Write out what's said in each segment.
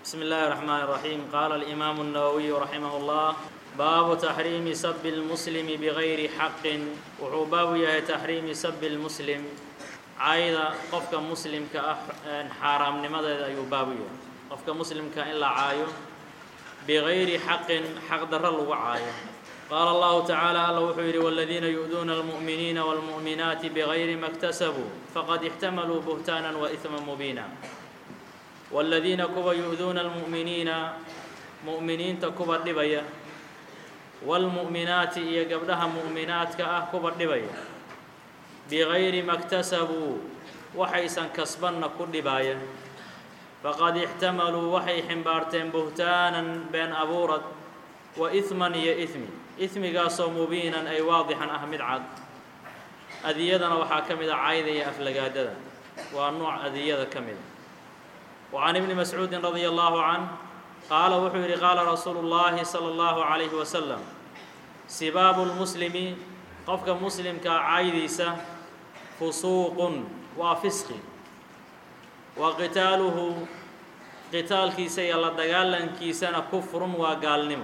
بسم الله الرحمن الرحيم قال الإمام النووي رحمه الله باب تحريم سب المسلم بغير حق wuxuu baabu yahay تaxriimi sب المسلم caayda qofka muslimka ah xaaraamnimadeeda ayuu baabu yahay qofka muslimka in la caayo bغayri xaqin xaq daro lagu caayo qaala الlahu taعaalى alla wuxuu yidhi والذiina يؤduuna الmuؤminiina والmuؤminaaتi bغayri ma اktasabuu faqad اxtamaluu بهtاana وإثma mubiina والذiina kuwa يؤduuna الmuؤminiina muؤminiinta kuwa dhibaya wاlmu'minaati iyo gabdhaha mu'minaadka ah kuwa dhibaya bigayri ma اktasabuu waxaysan kasbanna ku dhibaaya faqad ixtamaluu waxay ximbaarteen buhtaanan been abuurad wa isman iyo ismi ismigaasoo mubiinan ay waadixan ah mid cad adiyadana waxaa ka mid a cayda iyo aflagaadada waa nuuc adiyada ka mida wa can ibni mascuudin radia allahu canh qaala wuxuu yidhi qaala rasuulu اllaahi salى اllahu عalayhi wasalam sibaabu lmuslimi qofka muslimkaa caydiisa fusuuqun waa fisqi wa qitaaluhu qitaalkiisa iyo la dagaalankiisana kufrun waa gaalnimo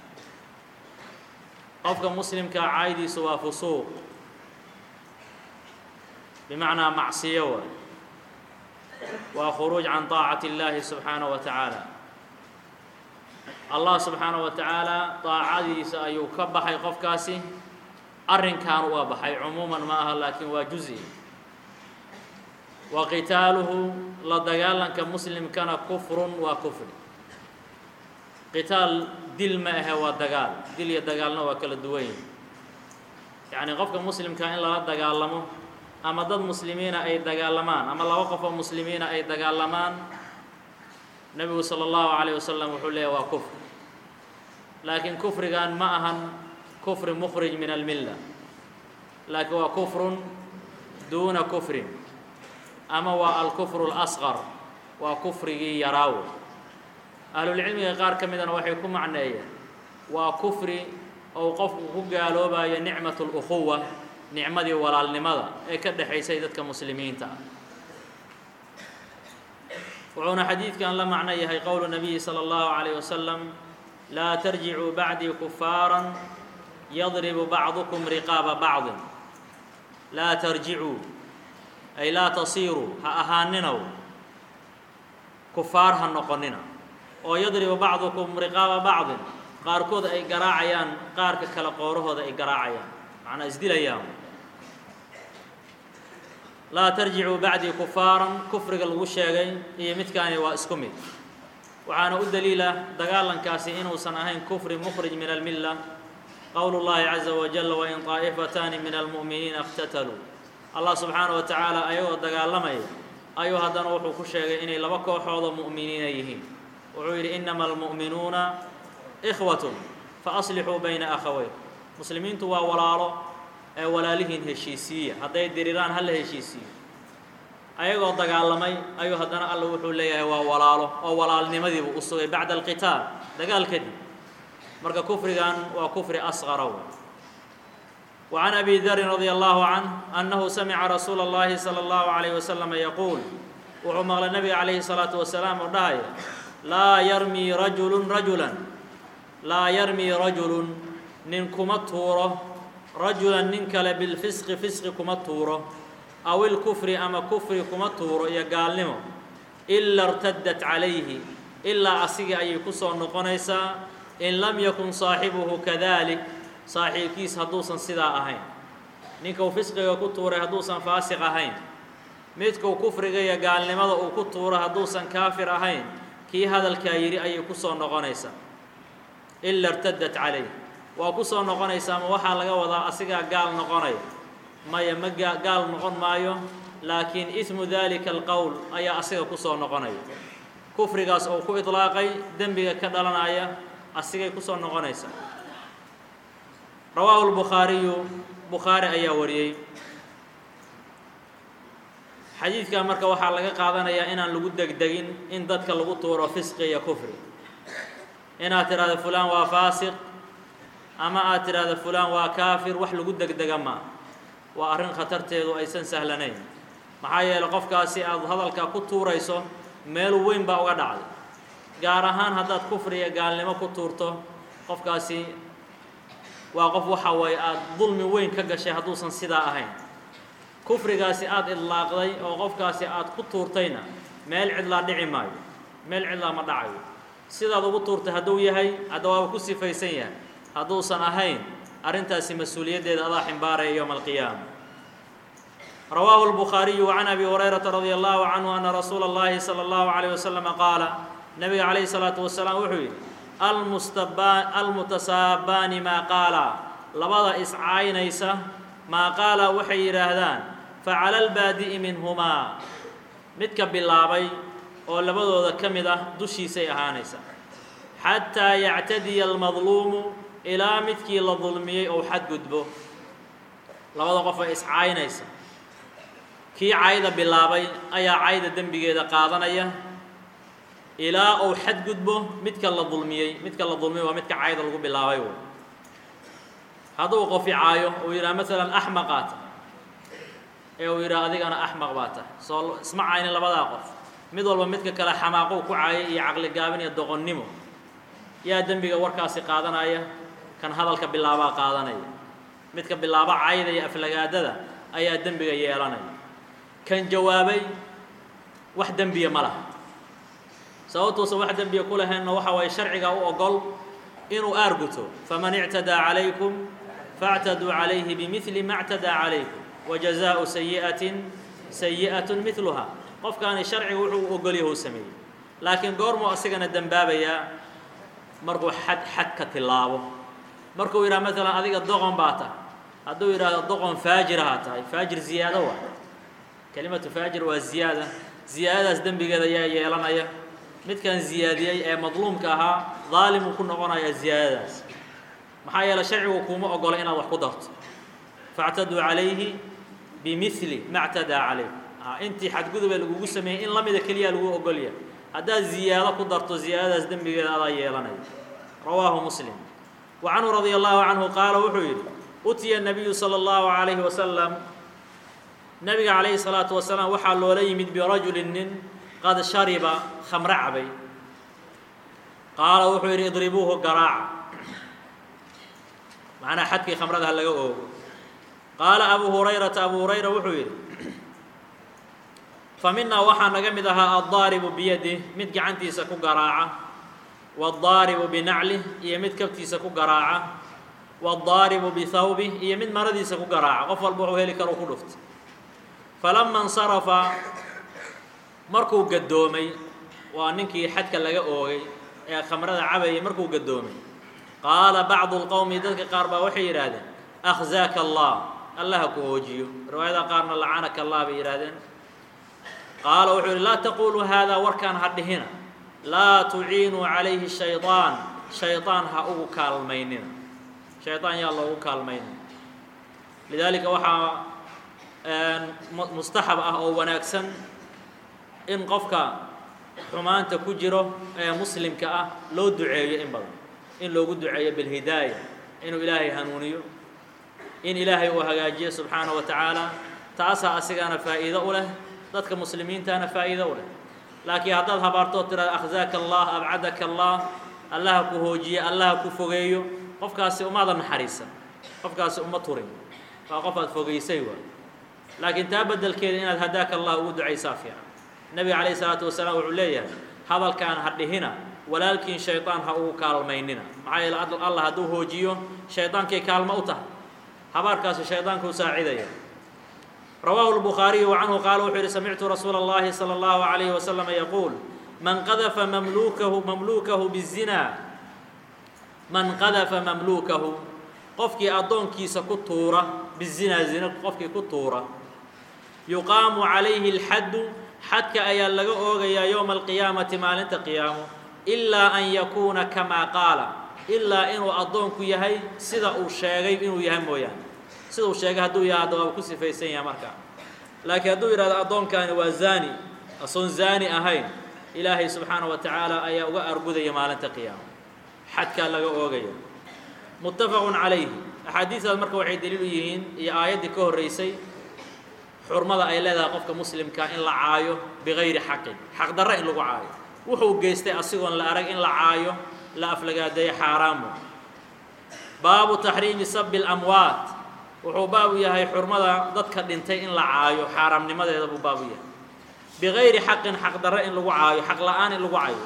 qofka muslimkaa caydiisa waa fusuuq bimacnaa macsiyo waay waa khuruuj can طaacati اllaahi subxaanaه wa tacaala allah subxaanaه wa tacaala daacadiisa ayuu ka baxay qofkaasi arrinkan waa baxay cumuuman ma aha laakiin waa juزi wa qitaaluhu la dagaalanka muslimkana kufrun waa kufri qitaal dil ma ahe waa dagaal dil iyo dagaalna waa kala duwan yihi yacni qofka muslimka in lala dagaalamo ama dad muslimiina ay dagaalamaan ama laba qof oo muslimiina ay dagaalamaan nebigu salى اllahu عalيه wasalam wuxuu leeyahy waa kufr laakiin kufrigan ma ahan kufri mukhrij min almilla laakiin waa kufrun duuna kufrin ama waa alkufru اlasqar waa kufrigii yaraawo ahlulcilmiga qaar ka midana waxay ku macneeyeen waa kufri ou qofku ku gaaloobayo nicmat اlأkuwa nicmadii walaalnimada ee ka dhexaysay dadka muslimiinta ah wuxuuna xadiidkan la macno yahay qowlu nabiyi salى اllahu عalيه wasalam laa tarjicuu bacdii kufaaran yadribu bacdukum riqaaba bacdin laa tarjicuu ay laa tasiiruu ha ahaaninow kufaar ha noqonina oo yadribu bacdukum riqaaba bacdin qaarkood ay garaacayaan qaarka kale qoorahooda ay garaacayaan macnaa isdilayaan laa tarjicuu bacdii kufaaran kufriga lagu sheegay iyo midkaani waa isku mid waxaana u daliila dagaalankaasi inuusan ahayn kufri mukhrij min almilla qowlu llahi caza wajal wain طaa'ifataani min almu'miniina اqtataluu allah subxaanaه wa tacaala ayagoo dagaalamaya ayuu haddana wuxuu ku sheegay inay laba kooxoodoo mu'miniina yihiin wuxuu yidhi inama almu'minuuna ikhwat faaslixuu bayna akhaweyn muslimiintu waa walaalo ee walaalihiin heshiisiiya hadday diriraan hala heshiisiiyo ayagoo dagaalamay ayuu haddana alla wuxuu leeyahay waa walaalo oo walaalnimadiibuu u sugay bacda alqitaal dagaal kadib marka kufrigan waa kufri asqara w wa can abi darin radia allahu canh annahu samica rasuula اllahi salى اllahu عalayh wasalama yaquul wuxuu maqlay nabiga calayhi الsalaatu wasalaam oo dhahaya laa yarmii rajulu rajulan laa yarmii rajulun nin kuma tuuro rajulan nin kale bilfisqi fisqi kuma tuuro aw ilkufri ama kufri kuma tuuro iyo gaalnimo ila irtaddat calayhi ilaa asigii ayay ku soo noqonaysaa in lam yakun saaxibuhu kadalik saaxiibkiis hadduusan sidaa ahayn ninka uu fisqiga ku tuuray hadduusan faasiq ahayn midkuu kufriga iyo gaalnimada uu ku tuuro hadduusan kaafir ahayn kii hadalkaa yidhi ayay ku soo noqonaysaa ila irtaddat calayh waa ku soo noqonaysaa ma waxaa laga wadaa asigaa gaal noqonaya maya ma gaa gaal noqon maayo laakiin ismu dalika alqowl ayaa asiga ku soo noqonaya kufrigaas oo ku idlaaqay dembiga ka dhalanaya asigay ku soo noqonaysaa rawaahu lbukhaariyu bukhaari ayaa wariyey xadiidkaa marka waxaa laga qaadanayaa inaan lagu degdegin in dadka lagu tuuro fisqi iyo kufri inaad tidhahdo fulaan waa faasiq ama aad tidhaahdo fulaan waa kaafir wax lagu degdega maa waa arrin khatarteedu aysan sahlanayn maxaa yeeley qofkaasi aad hadalka ku tuurayso meel weyn baa uga dhacday gaar ahaan haddaad kufriga gaalnimo ku tuurto qofkaasi waa qof waxa weeye aada dulmi weyn ka gashay hadduusan sidaa ahayn kufrigaasi aada idlaaqday oo qofkaasi aada ku tuurtayna meel cidlaa dhici maayo meel cidlaa ma dhacayo sidaad ugu tuurtay hadduu yahay hadda waaba ku sifaysan yahay hadduusan ahayn arrintaasi mas-uuliyaddeeda adaa ximbaaraya yowma alqiyaama rawaahu الbukhaariyu can abi hurayrata radia allahu canhu ana rasuula اllahi salى اllahu عalayه waslama qaala nabiga calayhi الsalaatu wasalaam wuxuu yidhi almustaba almutasaabaani maa qaala labada iscaynaysa maa qaala waxay yidhaahdaan facala albaadi'i minhumaa midka bilaabay oo labadooda ka mid ah dushiisay ahaanaysa xataa yactadiya almadluumu ilaa midkii la dulmiyey ou xadgudbo labada qof ay iscaynaysa kii cayda bilaabay ayaa cayda dembigeeda qaadanaya ilaa uu xadgudbo midka la dulmiyey midka la dulmiyey waa midka cayda lagu bilaabay wey hadduu qofi caayo uu yidhaha maalan axmaqaa tahay ee uu yidhaha adigana axmaq baa tahay soo isma caynin labadaa qof mid walba midka kale xamaaqow ku caayay iyo caqli gaabin iyo doqonnimo yaa dembiga warkaasi qaadanaya kan hadalka bilaabaa qaadanaya midka bilaaba cayda iyo aflagaadada ayaa dembiga yeelanaya kan jawaabay wax dembiya ma laha sababtuusan wax dembiya ku lahaynna waxa waaye sharciga u ogol inuu aarguto faman ictadaa calaykum faاctaduu calayhi bimili ma اctadaa calaykum wajazaءu sayi'atin sayi'atun midluha qofkaani sharciga wuxuu u ogolyahu sameeyey laakiin goormuu asigana dembaabayaa markuu xad xad ka tilaabo markuu yidhaha maalan adiga doqon baa tahay hadduu yidhaahdo doqon faajirahaa tahay faajir ziyaado waa kelimatu faajir waa ziyaada ziyaadadaas dembigeeda ayaa yeelanaya midkan ziyaadiyey ee madluumka ahaa daalimuu ku noqonayaa ziyaadadaas maxaa yeeley sharcigu kuuma ogola inaad wax ku darto faاctaduu calayhi bimili ma اctadaa calaykum intii xadgudubee lagugu sameeyey in la mida keliya lagu ogolya haddaad ziyaado ku darto ziyaadadaas dembigeeda adaa yeelanaya rawaahu muslim wa canhu radia allahu canhu qaala wuxuu yidhi utiya nabiyu salى اllahu عalayhi wasalam nabiga calayhi الsalaatu wasalaam waxaa loola yimid birajulin nin qad shariba khamre cabay qaala wuxuu yidhi idribuuhu garaaca macnaa xadkii khamrada ha laga oogo qaala abu hurayrata abu hurayra wuxuu yidhi fa minaa waxaa naga mid ahaa addaaribu biyadih mid gacantiisa ku garaaca waaddaaribu binaclih iyo mid kabtiisa ku garaaca waaddaaribu bihawbih iyo mid maradiisa ku garaaca qof walba wuxuu heli karo ku dhuftay falama insarafa markuu gaddoomay waa ninkii xadka laga oogay ee khamrada cabayay markuu gaddoomay qaala bacdu lqowmi dadka qaar baa waxay yidhaahdeen akhzaaka allah allaha ku hoojiyo riwaayada qaarna lacanaka allah bay yidhahdeen qaala wuxuu yidhi laa taquluu haadaa warkaan ha dhihina laa tuciinuu calayhi shayطaan shayطaan ha ugu kaalmaynina shayطaan yaa loogu kaalmaynina lidaalika waxaa mustaxab ah oo wanaagsan in qofka xumaanta ku jiro ee muslimka ah loo duceeyo in badan in loogu duceeyo bilhidaaya inuu ilaahay hanuuniyo in ilaahay uu hagaajiyo subxaanaه wa tacaala taasaa asigana faa'iido u leh dadka muslimiintana faa'iido u leh laakiin haddaad habaartoo tiraada akhzaaka allah abcadaka allah allaha ku hoojiye allaha ku fogeeyo qofkaasi umaadan naxariisan qofkaasi uma turin waa qof aad fogeysay waa laakiin taa beddelkeeda inaad hadaaka allah ugu ducaysaa fiican nebiga calayh isalaatu wasalaam wuxuu leeyahay hadalkaan ha dhihina walaalkiin shayطaan ha ugu kaalmaynina maxaa yeele allah hadduu hoojiyo shaydaankay kaalmo u tahay habaarkaasi shaydaanka u saacidaya rawaahu الbukhaariyu وcanhu qaala wuxuu yihi samictu rasuula اllahi salى اllahu عalayhi wasalam yaquul man qadafa mamlukahu mamlukahu bالzina man qadafa mamlukahu qofkii addoonkiisa ku tuura bizinaa zina qofkii ku tuura yuqaamu calayhi اlxaddu xadka ayaa laga oogayaa yowma alqiyaamati maalinta qiyaamo ilaa an yakuuna kamaa qaala ilaa inuu addoonku yahay sida uu sheegay inuu yahay mooyaane sida uu sheegay hadduu yahay hadda waaba ku sifaysan yahay markaa laakiin hadduu yidhahdo addoonkaani waa zaani asoon zaani ahayn ilaahay subxaana wa tacaala ayaa uga argudaya maalinta qiyaamo xadkaa laga oogaya muttafaqun calayhi axaadiistaas marka waxay daliil u yihiin iyo aayaddii ka horraysay xurmada ay leedahay qofka muslimka in la caayo bigayri xaqin xaq darre in lagu caayo wuxuu geystay asigoon la arag in la caayo la aflagaadeeyo xaaraamu baabu taxriimi sabi اlamwaat wuxuu baabu yahay xurmada dadka dhintay in la caayo xaaraamnimadeeda buu baabu yahay bigayri xaqin xaq darre in lagu caayo xaq la-aan in lagu caayo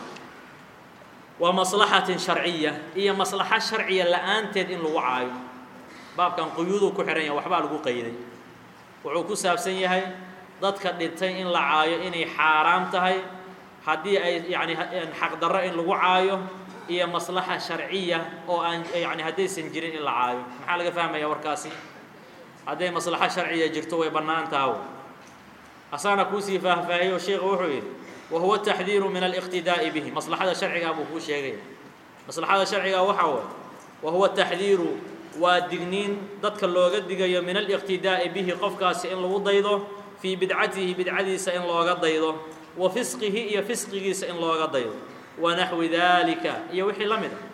wa maslaxatin sharciya iyo maslaxo sharciya la-aanteed in lagu caayo baabkan quyuuduu ku xihan yahay waxbaa lagu qayday wuxuu ku saabsan yahay dadka dhintay in la caayo inay xaaraam tahay haddii ay yani xaq darro in lagu caayo iyo maslaxa sharciya oo aan yani haddaysan jirin in la caayo maxaa laga fahmaya warkaasi hadday maslaxo sharciya jirto way bannaan taha asaana kuusii faahfaahiyo sheikhu wuxuu yidhi wa huwa taxdiiru min aliqtidaa'i bihi maslaxada sharcigaa buu kuu sheegaya maslaxada sharcigaa waxaa waay wa huwa taxdiiru waa digniin dadka looga digayo min aliqtidaa'i bihi qofkaasi in lagu daydo fii bidcatihi bidcadiisa in looga daydo wa fisqihi iyo fisqigiisa in looga daydo wa naxwi dalika iyo wixii la mid a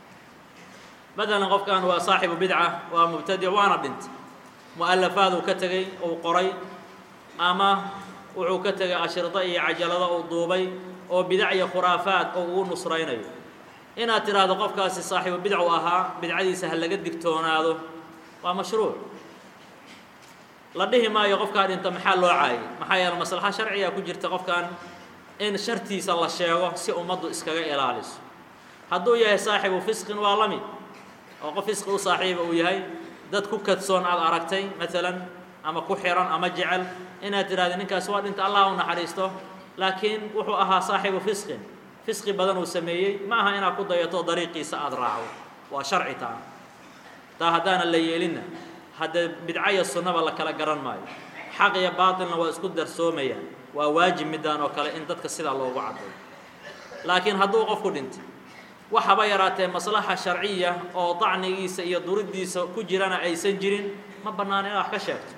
matalan qofkan waa saaxibu bidca waa mubtadic waana dhintay mu'alafaad uu ka tegey uu qoray ama wuxuu ka tegay ashirdo iyo cajalado uu duubay oo bidac iyo khuraafaad oo ugu nusraynayo inaad tidhaahdo qofkaasi saaxiibu bidc u ahaa bidcadiisa ha laga digtoonaado waa mashruuc la dhihi maayo qofkaa dhinta maxaa loo caayay maxaa yeele maslaxa sharciga ku jirta qofkan in shartiisa la sheego si ummaddu iskaga ilaaliso hadduu yahay saaxibu fisqin waa la mid oo qof fisqi u saaxiiba uu yahay dad ku kadsoon aad aragtay maalan ama ku xiran ama jecel inaad tidhahdo ninkaasi waa dhinta allah u naxariisto laakiin wuxuu ahaa saaxibu fisqin fisqi badan uu sameeyey ma aha inaad ku dayato dariiqiisa aada raacdo waa sharci taa taa haddaanan la yeelinna haddee bidco iyo sunnaba la kala garan maayo xaq iyo baatilna waa isku darsoomayaan waa waajib midaan oo kale in dadka sidaa loogu caddayo laakiin hadduu qofku dhintay waxaba yaraatee maslaxa sharciya oo dacnigiisa iyo duriddiisa ku jirana aysan jirin ma bannaan inaad wax ka sheegto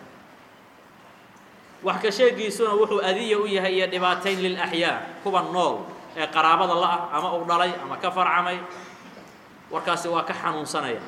wax ka sheegiisuna wuxuu adiya u yahay iyo dhibaatayn lilaxyaa kuwa nool ee qaraabada la-ah ama uu dhalay ama ka farcamay warkaasi waa ka xanuunsanaya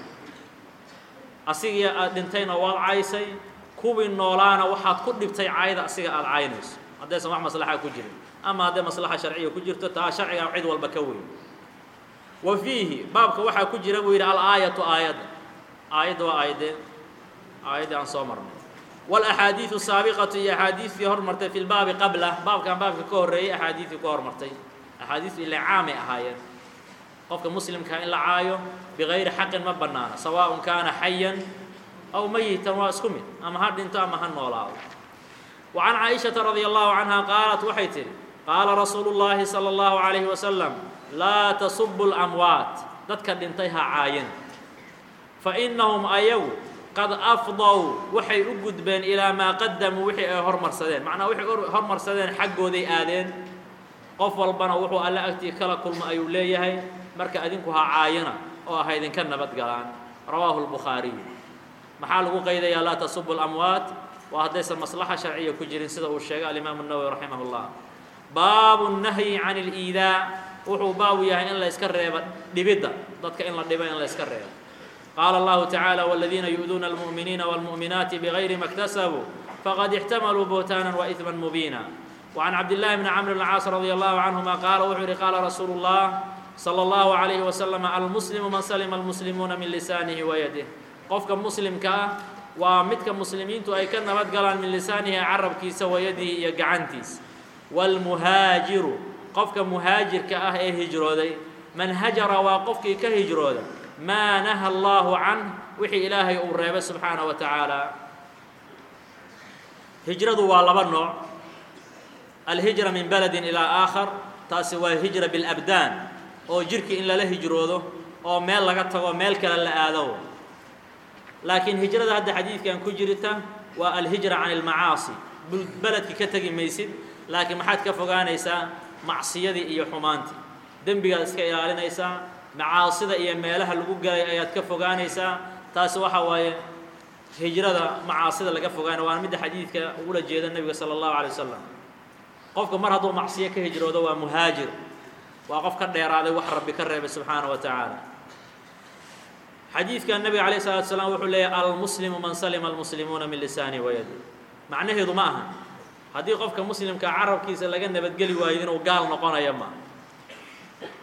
asigii aad dhintayna waad caysay kuwii noolaana waxaad ku dhibtay caayda asiga aada caynayso haddaysan wax maslaxa ku jirin ama hadday maslaxa sharciya ku jirto taa sharciga cid walba ka weyn wa fiihi baabka waxaa ku jira buu yidhi alaayatu aayadda aayadda waa aayadee aayaddii aan soo marnay walaxaadiidu saabiqatu iyo axaadiistii hormartay fi lbaabi qabla baabkan baabka ka horreeyey axaadiistii ka hormartay axaadiistu ila caamay ahaayeen qofka muslimkaa in la caayo bigayri xaqin ma bannaana sawaaءun kaana xayan aw mayitan waa isku mid ama ha dhinto ama ha noolaado wa can caaishata radia allahu canha qaalat waxay tidhi qaala rasuulu llaahi salى اllahu عalayhi wasalam laa tasubu اlamwaat dadka dhintay ha caayan fainahum ayagu qad afdow waxay u gudbeen ilaa maa qadamuu wixii ay hormarsadeen macnaa waxay hormarsadeen xaggooday aadeen qof walbana wuxuu alle agtii kala kulmo ayuu leeyahay marka adinku ha caayana oo ha idinka nabad galaan rawaahu lbukhaariyu maxaa lagu qaydayaa laa tasubu lamwaat waa haddaysan maslaxa sharciya ku jirin sida uu sheegay alimaamu nawowi raximah llah baabu nahyi can اliidaa wuxuu baabu yahay in la yska reebo dhibidda dadka in la dhibo in la yska reebo qaala allahu tacaala wاladiina yu'duuna almu'miniina wاlmu'minaati bigayri ma اktasabuu faqad ixtamaluu buhtaanan waإثma mubiina وعن عبد الله بن عمرو بن العاص رضي الله عنهما قال وxuu yihi قال رsuuل الله صلى الله عليه وسلم المسلم من سلم المسلمuuna min لسانه ويده qofka مسلمka ah waa midka مسلimiintu ay ka nabad galaan min لساanihi carabkiisa وayadihi iyo gacantiisa والمهاaجiru qofka مهاaجirka ah ee hijrooday man hajara waa qofkii ka hijrooda maa نahى الله عanه wixii ilaahay uu reebay سubحaanaه وتaعaaلى hijradu waa laba nooع alhijra min beledin ilaa aakhar taasi waa hijra bilabdaan oo jirhkii in lala hijroodo oo meel laga tago meel kale la aado laakiin hijrada hadda xadiidkan ku jirta waa alhijra can ilmacaasi beledki ka tegi maysid laakiin maxaad ka fogaanaysaa macsiyadii iyo xumaantii dembigaad iska ilaalinaysaa macaasida iyo meelaha lagu galay ayaad ka fogaanaysaa taasi waxa waaye hijrada macaasida laga fogaanay waana midda xadiidka ugula jeeda nebiga sala allahu alay wasalam qofka mar hadduu macsiyo ka hijroodo waa muhaajir waa qof ka dheeraaday wax rabbi ka reebay subxaana wa tacaala xadiidka nebiga alayh salatu salaam wuxuu leeyahy almuslimu man salima almuslimuuna min lisaani wayadi macnaheedu ma aha haddii qofka muslimka carabkiisa laga nabadgeli waayo inuu gaal noqonayo ma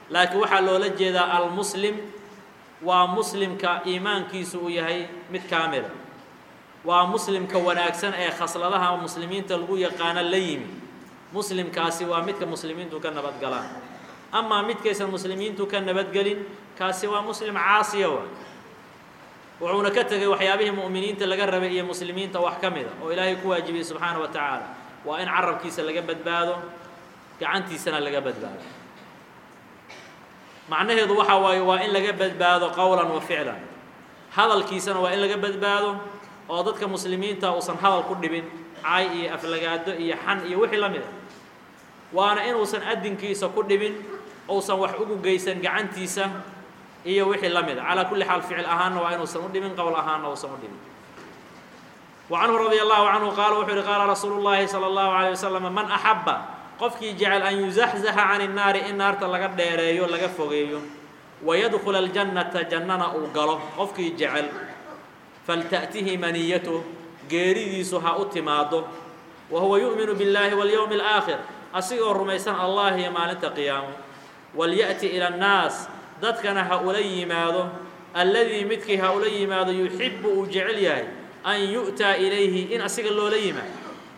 laakiin waxaa loola jeedaa almuslim waa muslimka iimaankiisu uu yahay mid kaamila waa muslimka wanaagsan ee khasladaha muslimiinta lagu yaqaano la yimi muslimkaasi waa midka muslimiintu ka nabadgalaan amaa midkaysan muslimiintu ka nabadgelin kaasi waa muslim caasiya wa wuxuuna ka tegay waxyaabihii mu'miniinta laga rabay iyo muslimiinta wax ka mida oo ilaahay ku waajibiyey subxaana wa tacaala waa in carabkiisa laga badbaado gacantiisana laga badbaado macnaheedu waxaa waaye waa in laga badbaado qowlan wa ficlan hadalkiisana waa in laga badbaado oo dadka muslimiinta uusan hadal ku dhibin cay iyo aflagaado iyo xan iyo wixii la mid a waana inuusan adinkiisa ku dhibin uusan wax ugu geysan gacantiisa iyo wixii la mid a calaa kulli xaal ficil ahaanna waa inuusan u dhibin qowl ahaanna uusan u dhibin wa canhu radia allahu canhu qaala wuxuu yihi qaala rasuulu llaahi sala allahu alayh wasalam man axabba qofkii jecel an yuzaxzaxa can innaari in naarta laga dheereeyo laga fogeeyo wayadkula aljannata jannana uu galo qofkii jecel falta'tihi maniyatuh geeridiisu ha u timaado wa huwa yu'minu biاllaahi walyowmi alaakhir asigoo rumaysan allah iyo maalinta qiyaamo walya'ti ila annaas dadkana ha ula yimaado alladii midkii ha ula yimaado yuxibbu uu jecel yahay an yu'taa ilayhi in asiga loola yimaado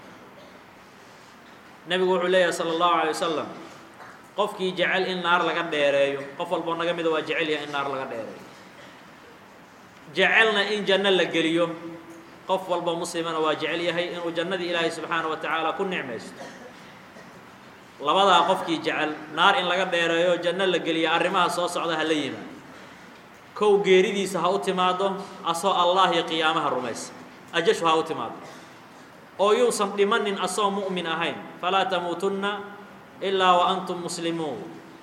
nebigu wuxuu leeyahay sala allahu alay wasalam qofkii jecel in naar laga dheereeyo qof walboo naga mida waa jecel yahay in naar laga dheereeyo jecelna in janno la geliyo qof walba muslimana waa jecel yahay inuu jannadii ilaahay subxaana wa tacaala ku nicmaysto labadaa qofkii jecel naar in laga dheereeyo janno la geliya arrimaha soo socda ha la yimaado kow geeridiisa ha u timaado asoo allah iyo qiyaamaha rumaysa ajashu ha u timaado oo yuusan dhimanin asoo mu'min ahayn falaa tamuutunna ilaa wa antum muslimuun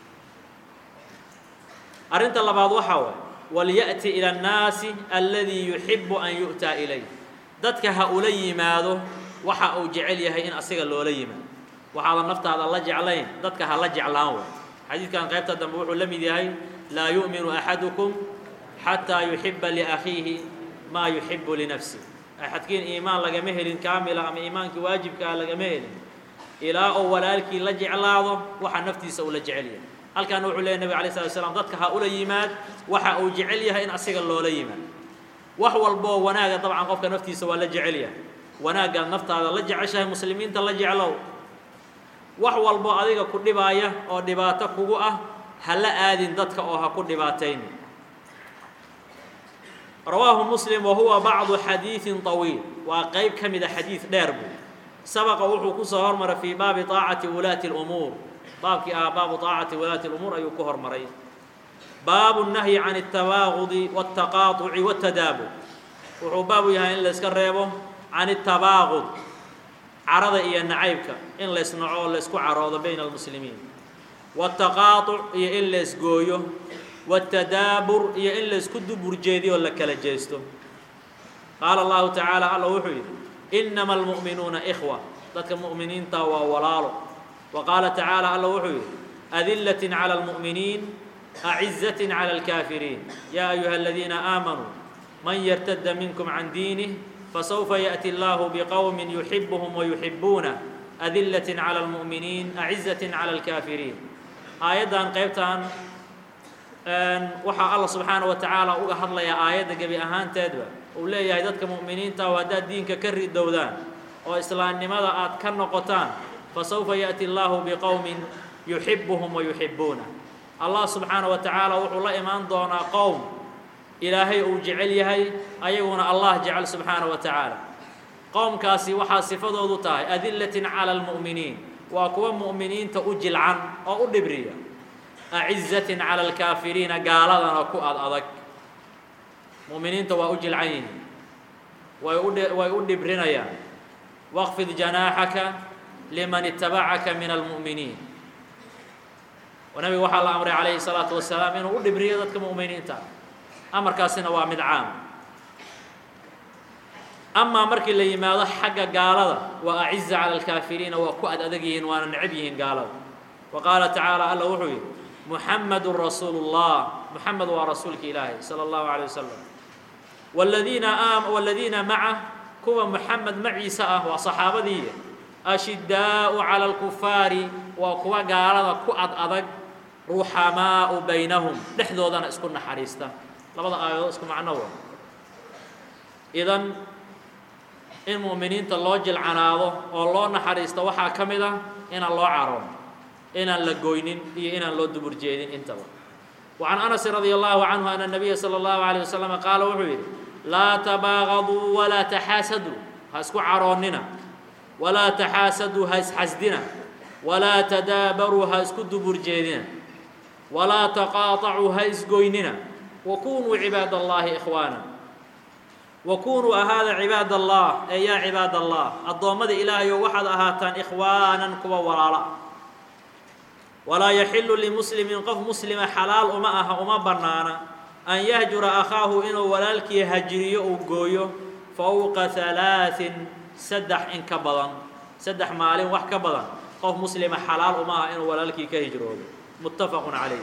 arrinta labaad waxaa waay walya'ti ila annaasi alladii yuxibbu an yu'taa ilayh dadka ha ula yimaado waxa uu jecel yahay in asiga loola yimaado waxaadan naftaada la jeclayn dadka ha la jeclaan way xadiidkan qaybta dambe wuxuu la mid yahay laa yu'minu axadukum xataa yuxiba liakhiihi maa yuxibu linafsih axadkiin iimaan lagama helin kaamila ama iimaankii waajibkaa lagama helin ilaa oo walaalkii la jeclaado waxa naftiisa uu la jecel yahay halkaana wuxuu leeyay nabig alay slat slam dadka ha ula yimaad waxa uu jecel yahay in asiga loola yimaad wax walboo wanaaga dabcan qofka naftiisa waa la jecel yahay wanaaggaad naftaada la jeceshahay muslimiinta la jeclow wax walboo adiga ku dhibaaya oo dhibaato kugu ah ha la aadin dadka oo ha ku dhibaataynin rawaahu muslim wa huwa bacdu xadiidin طawiil waa qeyb ka mida xadiid dheer buu sabaqa wuxuu kusoo hormaray fii baabi طaacati wulaati اlumuur baabkii ah baabu طaacati wulaati اlumuur ayuu ku hormaray baabu الnahyi can الtabaagudi wالtaqaaطuci wالtadaabur wuxuu baabu yahay in layska reebo can الtabaagud carada iyo nacaybka in laysnaco oo laysku caroodo bayna almuslimiin wالtaqaaطuc iyo in laysgooyo wالtadaabur iyo in laysku dubur jeediyo oo la kala jeesto qaala allahu tacaala alla wuxuu yidhi inama almu'minuuna ikhwa dadka mu'miniinta waa walaalo wa qaala tacaala alla wuxuu yidhi adilatin calى اlmu'miniin acizatin calى اlkaafiriin yaa ayuha aladiina aamanuu man yartada minkum can diinih fasawfa yaأti allahu bqowmi yuxibuhum wayuxibuuna adilatin calى اlmu'miniin acizatin calى اlkaafiriin aayaddan qaybtan waxaa alla subxaanaه wa tacaala uga hadlayaa aayadda gebi ahaanteedba uu leeyahay dadka mu'miniinta oo haddaad diinka ka ridowdaan oo islaamnimada aad ka noqotaan fasawfa yaأti allahu biqowmin yuxibuhum wayuxibuuna allah subxaanaه wa tacaala wuxuu la imaan doonaa qowm ilaahay uu jecel yahay ayaguna allah jecel subxaanaه wa tacaala qowmkaasi waxaa sifadoodu tahay adilatin calى اlmu'miniin waa kuwa mu'miniinta u jilcan oo u dhibriya acizatin calى اlkaafiriina gaaladana ku ad adag mu'miniinta waa u jilcan yihiin way u way u dhibrinayaan waqfid janaaxaka liman itabacaka min almu'miniin nabiga waxaa la amray calayhi الsalaatu wasalaam inuu u dhibriyo dadka mu'miniinta amarkaasina waa mid caam amaa markii la yimaado xagga gaalada waa aciza calى اlkaafiriina waa ku ad adag yihiin waana necab yihiin gaalada wa qaala tacaala alla wuxuu yidhi muxamadu rasuulu الlah muxamed waa rasuulka ilaahi salى اllahu عalيه wasalam wladiina wladiina macah kuwa muxamed maciisa ah waa saxaabadii ashidaau calى اlkufaari waa kuwa gaalada ku ad adag ruxamaau baynahum dhexdoodana isku naxariista labada aayadood isku macno wa idan in mu'miniinta loo jilcanaado oo loo naxariisto waxaa ka mid ah inaan loo caroon inaan la goynin iyo inaan loo dubur jeedin intaba وعن أنس رضي الله عنه أن النبي صلى الله عليه وسلم قال وحuu yidhi لا تباغضوا ولا تحاaسدوا ha isku caroonina ولا تحاaسدوا ha isxasdina ولا تداaبروا ha isku dubur jeedina ولا تقاطعوا ha isgoynina وكونوا عباad اللahi إخواaنا وكونوا ahaada عباad الله ee yaa عباad الله addoommada ilaahayo waxaad ahaataan إخواaنا kuwa walaala walaa yaxilu limuslimin qof muslima xalaal uma aha uma bannaana an yahjura akhaahu inuu walaalkii hajiriyo uu gooyo fowqa halaaثin saddex in ka badan saddex maalin wax ka badan qof muslima xalaal uma aha inuu walaalkii ka hijroodo muttafaqu calayh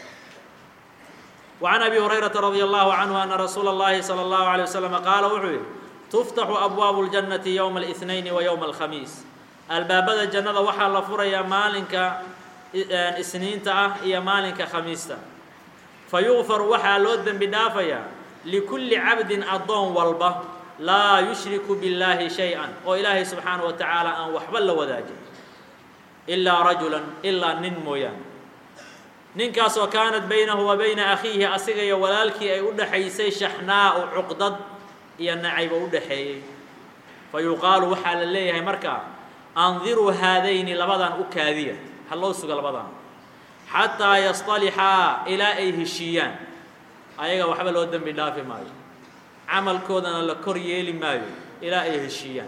وعن أبي هريرة رضي الله عنه أن رsuuل اللhi صلى الله عليه وسلم qaala wuxuu yihi تفتح أبواب الجنة يوم الإثنين ويوم الخميiس albaabada jannada waxaa la furayaa maalinka isniinta ah iyo maalinka khamiista fayuغfaru waxaa loo dembi dhaafayaa likulli cabdin addoon walba laa yushriku billaahi shay-an oo ilaahay subxaanaه wa tacaala aan waxba la wadaajin ilaa rajulan ilaa nin mooyaane ninkaasoo kaanat baynahu wa bayna akhiihi asiga iyo walaalkii ay u dhaxaysay shaxnaau cuqdad iyo nacayba u dhaxeeyey fa yuqaalu waxaa la leeyahay markaa andiruu haadayni labadan u kaadiya ha loo suga labadan xataa yasطalixaa ilaa ay heshiiyaan ayaga waxba loo dembi dhaafi maayo camalkoodana la kor yeeli maayo ilaa ay heshiiyaan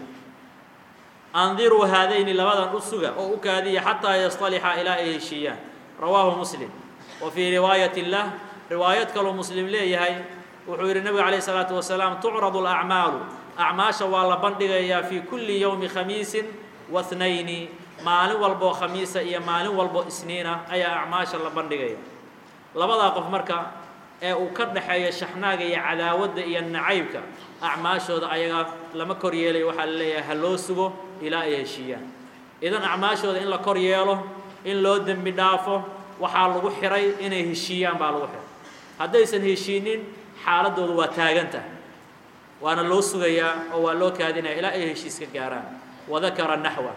andiruu haadayni labadan u suga oo u kaadiya xataa yasطalixaa ilaa ay heshiiyaan rawaahu muslim wa fii riwaayati lah riwaayad kaloo muslim leeyahay wuxuu yidhi nebigu calayh isalaatu wasalaam tucradu alacmaalu acmaasha waa la bandhigayaa fii kulli yowmi khamiisin wahnayni maalin walboo khamiisa iyo maalin walbo isniina ayaa acmaasha la bandhigaya labadaa qof marka ee uu ka dhaxeeyo shaxnaaga iyo cadaawadda iyo nacaybka acmaashooda ayaga lama kor yeelayo waxaa la leeyahay ha loo sugo ilaa ay heshiiyaan idan acmaashooda in la kor yeelo in loo dembi dhaafo waxaa lagu xihay inay heshiiyaan baa lagu xihay haddaysan heshiinin xaaladooda waa taagan tahay waana loo sugayaa oo waa loo kaadinaya ilaa ay heshiiska gaaraan wadakara naxwa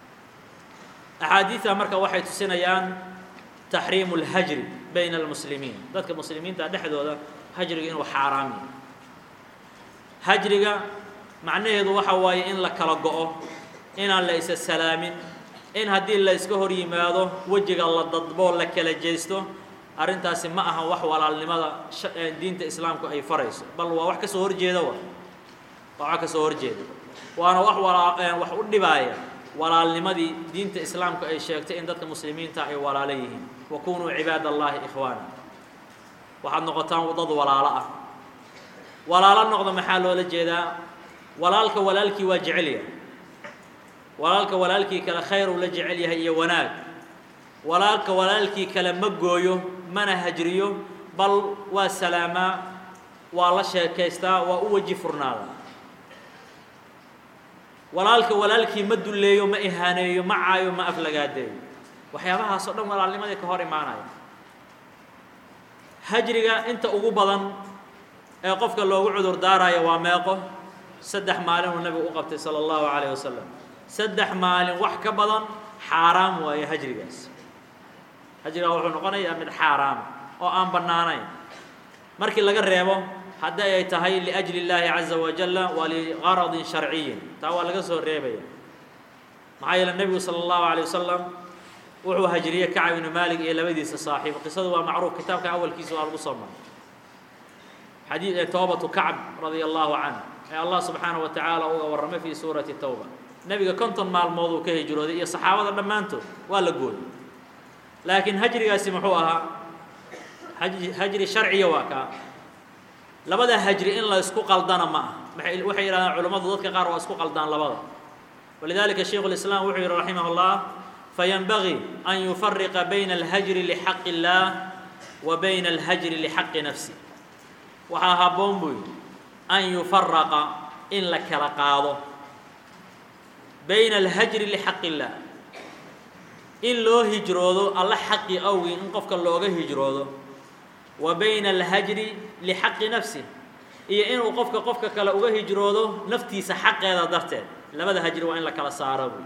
axaadiidta marka waxay tusinayaan taxriimu اlhajri bayna almuslimiin dadka muslimiinta dhexdooda hajriga inuu xaaraam yahay hajriga macnaheedu waxa waaye in la kala go-o inaan la isa salaamin in haddii la iska hor yimaado wejiga la dadboo la kala jeesto arrintaasi ma aha wax walaalnimada diinta islaamku ay farayso bal waa wax ka soo horjeeda wa waa wax ka soo horjeeda waana wax walaa wax u dhibaaya walaalnimadii diinta islaamku ay sheegtay in dadka muslimiinta ay walaalo yihiin wa kunuu cibaad allahi ikhwaana waxaad noqotaan dad walaalo ah walaalo noqdo maxaa loola jeedaa walaalka walaalkii waa jecel yahay walaalka walaalkii kale khayr uu la jecel yahay iyo wanaag walaalka walaalkii kale ma gooyo mana hajriyo bal waa salaamaa waa la sheekaystaa waa u weji furnaada walaalka walaalkii ma dulleeyo ma ihaaneeyo ma caayo ma aflagaadeeyo waxyaabahaasoo dhan walaalnimadii ka hor imaanaya hajriga inta ugu badan ee qofka loogu cudur daarayo waa meeqo saddex maalin uu nabigu u qabtay sala allahu calayh wasalam saddex maalin wax ka badan xaaraam waaye hajrigaas hajrigaa wuxuu noqonayaa mid xaaraama oo aan bannaanayn markii laga reebo haddii ay tahay liأjli اllaahi caza wajala wa ligaradin sharciyin taa waa laga soo reebaya maxaa yeele nebigu salى اllahu عalيه wasalam wuxuu hajriyey kacab ibnu malik iyo labadiisa saaxiib qisadu waa macruuf kitaabka awalkiisa waa lagu soo maray xadii toobatu kacb radia allahu canh ee allah subxaanaه wa tacaala uga warramay fii suurati towba nebiga konton maalmood uu ka hijrooday iyo saxaabada dhammaantood waa la gooyey laakiin hajrigaasi muxuu ahaa hajri sharciya waa kaa labada hajri in la isku qaldana ma aha waxay yidhahdaan culimmadu dadka qaar waa isku qaldaan labada walidalika shaykhu اlislaam wuxuu yihi raximah اllah fayanbagii an yufariqa bayna alhajri lixaqi اllaah wa bayna alhajri lixaqi nafsi waxaa habboon buu yidhi an yufaraqa in la kala qaado bayna alhajri lixaqi اllah in loo hijroodo alla xaqi awgii in qofka looga hijroodo wa bayna alhajri lixaqi nafsi iyo inuu qofka qofka kale uga hijroodo naftiisa xaqeeda darteed labada hajri waa in la kala saaro buy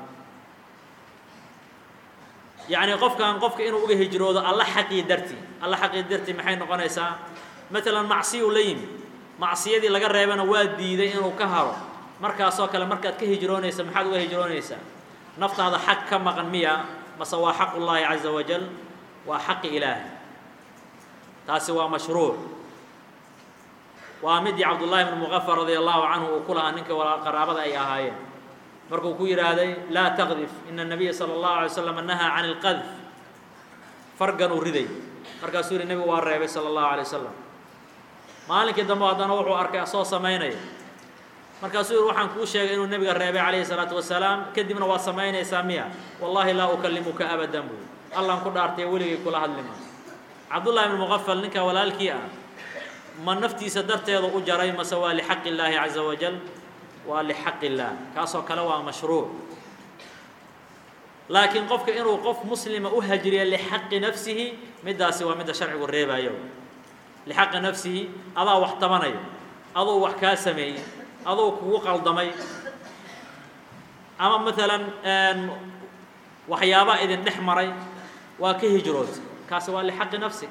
yacni qofkan qofka inuu uga hijroodo alla xaqii dartii alla xaqii dartii maxay noqonaysaa matalan macsiyuu la yimi macsiyadii laga reebana waa diiday inuu ka haro markaasoo kale markaad ka hijroonaysa maxaad uga hijroonaysaa naftaada xaq ka maqan miya mase waa xaq ullaahi caza wajal waa xaqi ilaahi taasi waa mashruuc waa midii cabdullaahi bn muqafar radia allahu canhu uu ku lahaa ninka qaraabada ay ahaayeen markuu ku yidhaahday laa taqdif ina الnabiya salى اllahu alay slam nahaa can اlqadf fargan uu riday markaasuu yihi nebigu waa reebay salى اllahu alay wasalam maalinkii dambe haddana wuxuu arkay asoo samaynaya markaasuu yihi waxaan kuu sheegay inuu nebiga reebay calayhi الsalaatu wasalaam kadibna waa samaynaysaa miya wallahi laa ukalimuka abadan buu allan ku dhaartay weligay kula hadlima cabdullahi bn muqafal ninka walaalkii ah ma naftiisa darteedu u jaray mase waa lixaqi illaahi caza wajal waa lixaqi illaah kaasoo kale waa mashruuc laakiin qofka inuu qof muslima u hajriya lixaqi nafsihi middaasi waa midda sharcigu reebayo lixaqi nafsihi adaa wax tabanaya aduu wax kaa sameeyey aduu kugu qaldamay ama maalan waxyaabaa idin dhex maray waa ka hijrood kaasi waa lixaqi nafsi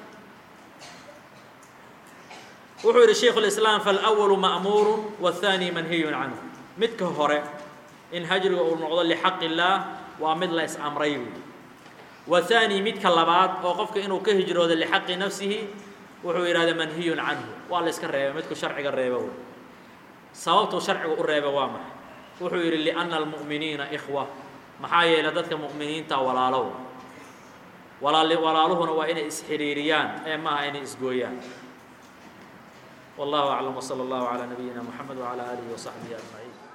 wuxuu yidhi shaykhu اlislaam faalawalu ma'muuru waاthaani manhiyun canhu midka hore in hajriga uu noqdo lixaqi illaah waa mid la is-amray buui wahaani midka labaad oo qofka inuu ka hijroodo lixaqi nafsihi wuxuu yidhahda manhiyun canhu waa la iska reebay midku sharciga reeba wey sababtuu sharcigu u reeba waa maxay wuxuu yidhi liأnna almu'miniina ikhwa maxaa yeelay dadka mu'miniinta walaalow walaal walaaluhuna waa inay isxiriiriyaan ee maaha inay isgooyaan والله أعلم وصلى الله على نبينا محمد وعلى آله وصحبه أجمعين